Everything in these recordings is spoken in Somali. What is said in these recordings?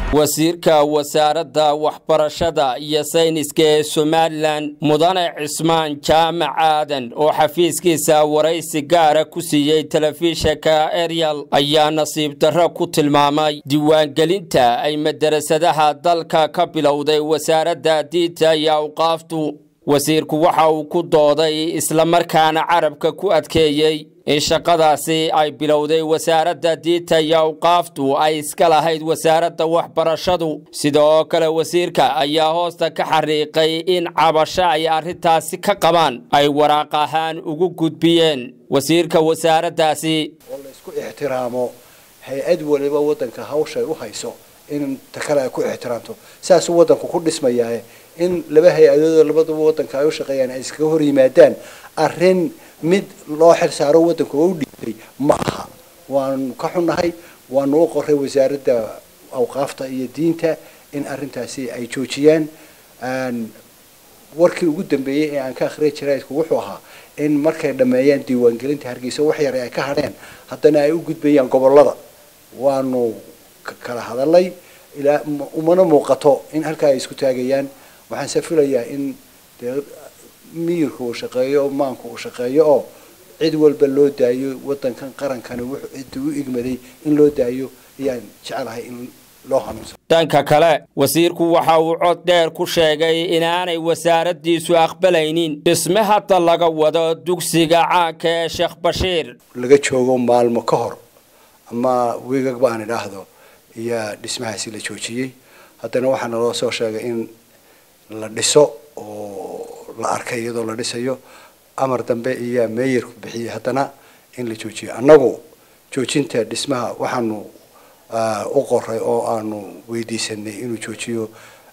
wasiirka wasaaradda waxbarashada iyo sayniska ee somalilan mudane cismaan jaamac aadan oo xafiiskiisa waraysi gaara ku siiyey telefishinka eryal ayaa nasiib darro ku tilmaamay diiwaangelinta ay madarasadaha dalka ka bilowday wasaaradda diinta iyo awqaaftu wasiirku waxa uu ku dooday islamarkaana carabka ku adkeeyey in shaqadaasi ay bilowday wasaaradda diinta iyo awqaaftu ay iska lahayd wasaaradda waxbarashadu sida oo kale wasiirka ayaa hoosta ka xariiqay in cabasho ay arrintaasi ka qabaan ay waraaq ahaan ugu gudbiyeen wasiirka wasaaraddaasi oo la isku ixtiraamo hay-ad waliba waddanka hawshay u hayso in ta kale ay ku ixtiraamto saasuu waddanku ku dhismayaa in laba hay-adoodoo labaduba waddanka ay u shaqeeyaan ay iskaga hor yimaadaan arrin mid loo xil saaro waddanku oo u dhiibay ma aha waanu ka xunnahay waanu u qoray wasaaradda awqaafta iyo diinta in arrintaasi ay joojiyaan warkii ugu dambeeyey ee aan ka akhriyay jaraidku wuxuu ahaa in markay dhammeeyaan diiwaangelinta hargeysa wax yar ay ka hadheen haddana ay u gudbayaan gobollada waanu kala hadalay ilaa umana muuqato in halkaa ay isku taagayaan waxaan se filayaa in dee miyirka uu shaqeeyo oo maanka uu shaqeeyo oo cid walba loo daayo waddankan qarankani wuxuu cidda u igmaday in loo daayo ayaan jecelahay in loo hanuunsan dhanka kale wasiirku waxa uu cod dheer ku sheegay inaanay wasaaraddiisu aqbalaynin dhisme hadda laga wado dugsiga caanka ee sheekh bashiir laga joogo maalmo ka hor ama weegagba aan idhaahdo ayaa dhismahaasi la joojiyey haddana waxaa naloo soo sheegay in la dhiso oo la arkay iyadoo la dhisayo amar dambe iyaa meeyarku bixiyey haddana in la joojiyo annagu joojinta dhismaha waxaanu u qoray oo aanu weydiisanay inuu joojiyo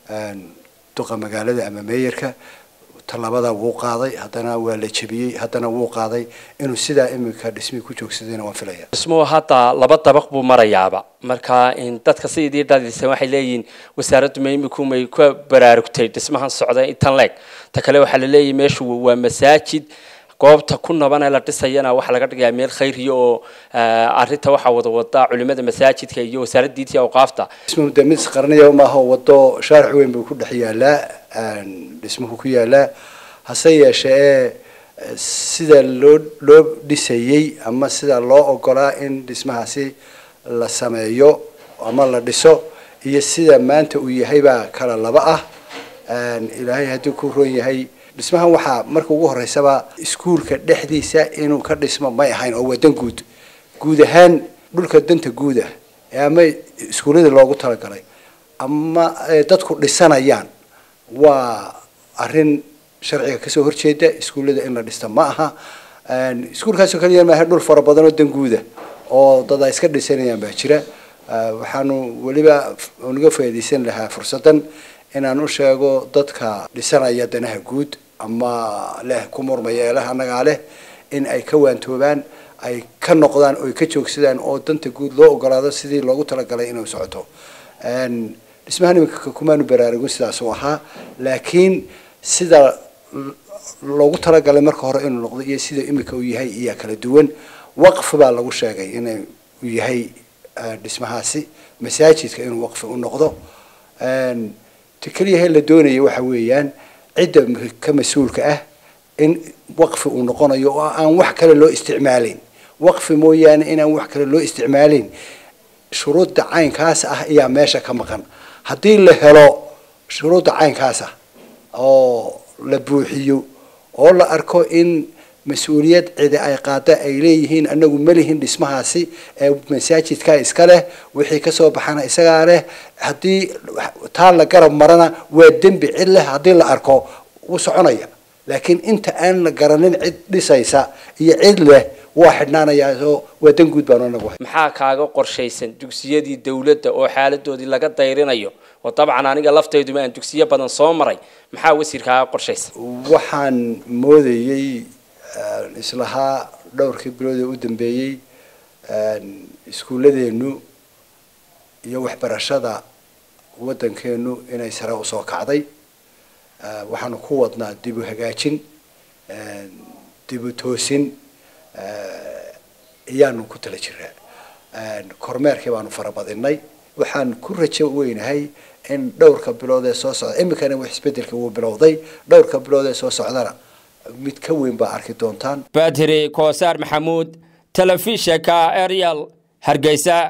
duqa magaalada ama meeyarka tallaabada wuu qaaday haddana waa la jebiyey haddana wuu qaaday inuu sidaa iminka dhismihii ku joogsadayna waan filaya dhismuhu hadda laba dabaq buu marayaaba marka dadka sidii dhadisan waxay leeyihiin wasaaraddu ma iminku may ka baraarugtay dhismahan socda intan leeg ta kale waxaa la leeyahay meeshu waa masaajid goobta ku naban ee la dhisayana waxaa laga dhigayaa meel khayriya oo arrinta waxaa wada wada culimada masaajidka iyo wasaaradda diinta iyo awqaafta dhismuhu de mid qarniya maaha wado shaaric weyn buu ku dhex yaalaa dhismuhu ku yaalaa hase yeeshee ee sida loo loo dhisayey ama sida loo ogolaa in dhismahaasi la sameeyo ama la dhiso iyo sida maanta uu yahay baa kala laba ah ilaahay haddii ku roon yahay dhismahan waxaa marka ugu horeysaba iskuulka dhexdiisa inuu ka dhismo may ahayn oo waa dan guud guud ahaan dhulka danta guud ah ee ama iskuullada loogu talagalay ama dadku dhisanayaan waa arrin sharciga kasoo horjeeda iskuullada in la dhista ma aha iskuulkaasoo kaliya maaha dhul fara badan oo dan guuda oo dad ay iska dhisanayaan baa jira waxaanu weliba naga faa'iidaysan lahaa fursaddan inaan u sheego dadka dhisanaya danaha guud ama leh ku murmaya eelaha annagaa leh in ay ka waantoobaan ay ka noqdaan oo ay ka joogsadaan oo danta guud loo ogolaado sidii loogu talagalay inuu socoto dhismahan iminka kumaanu baraarugin sidaas uu ahaa laakiin sida loogu talagalay marka hore inuu noqdo iyo sida iminka uu yahay iyaa kala duwan waqfi baa lagu sheegay in uu yahay dhismahaasi masaajidka inuu waqfi u noqdo ta keliyahe la doonaya waxa weeyaan cidda ka mas-uulka ah in waqfi uu noqonayo oo aan wax kale loo isticmaalayn waqfi mooyaane inaan wax kale loo isticmaalayn shuruudda caynkaas ah ayaa meesha ka maqan haddii la helo shuruudda caynkaas ah oo la buuxiyo oo la arko in mas-uuliyad cidi ay qaada ay leeyihiin anagu malihin dhismahaasi ee masaajidka iska leh wixii kasoo baxana isagaa leh haddii taa la garab marana waa dembi cid leh haddii la arko wuu soconaya laakiin inta aan la garanin cid dhisaysa iyo cid leh waa xidhnaanayaa oo waa dan guud baan anagu maxaa kaaga qorshaysan dugsiyadii dowladda oo xaaladoodii laga dayrinayo oo dabcan aniga laftayduba aan dugsiyo badan soo maray maxaa wasiir kaaga qorshaysan waxaan moodayey islahaa dhowrkii bilood ee u dambeeyey iskuulladeenu iyo waxbarashada waddankeenu inay sare usoo kacday waxaanu ku wadnaa dib u hagaajin dib u toosin ayaanu ku tala jiraa kormeerkii baanu farabadinay waxaan ku rajo weynahay in dhowrka bilood ee soo socda iminkana wax isbedelka wuu bilowday dhowrka bilood ee soo socdana mid ka weyn baa arki doontaan badri koosaar maxamuud telefishinka ariel hargeysa